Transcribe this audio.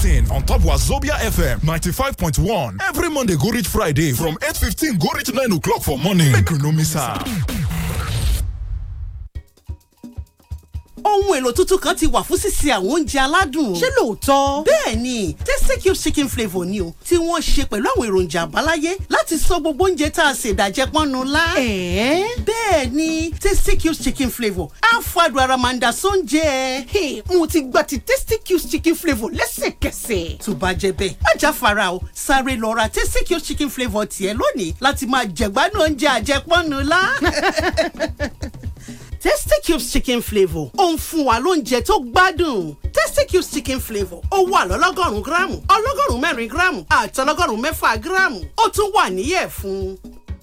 Listen on top Wazobia FM 95.1 every Monday go reach Friday from 8.15 go reach 9 o'clock for morning. Make you no miss am. ohun èlò tuntun kan ti wà fún sísè àwọn oúnjẹ aládùn. ṣé lóòótọ́? bẹ́ẹ̀ ni tasty cube chicken flavour ni o tí wọ́n ṣe pẹ̀lú àwọn èròjà àbáláyé láti sọ gbogbo oúnjẹ tá a ṣe ìdàjẹ́ pọ́nnu lá. ẹ̀ẹ́. bẹ́ẹ̀ ni tasty cube chicken flavour á fàdùn ara máa ń da sóúnjẹ. Hey, mo ti gba ti tasty cube chicken flavour lẹ́sẹ̀kẹsẹ̀. tó bá jẹ bẹ́ẹ̀ má jáfara o sáré lọ ra tasty cube chicken flavour tiẹ̀ lónìí láti máa jẹ̀gbádùn oúnjẹ àjẹpọ́nnu lá. Tasty Cubes chicken flavour ó ń fún wa lóúnjẹ tó gbádùn. Tasty Cubes chicken flavour ó wà lọ́lọ́gọ́rùn-ún gíráàmù ọlọ́gọ́rùn-ún mẹ́rin gíráàmù àti ọlọ́gọ́rùn-ún mẹ́fà gíráàmù ó tún wà níyẹ̀ fún.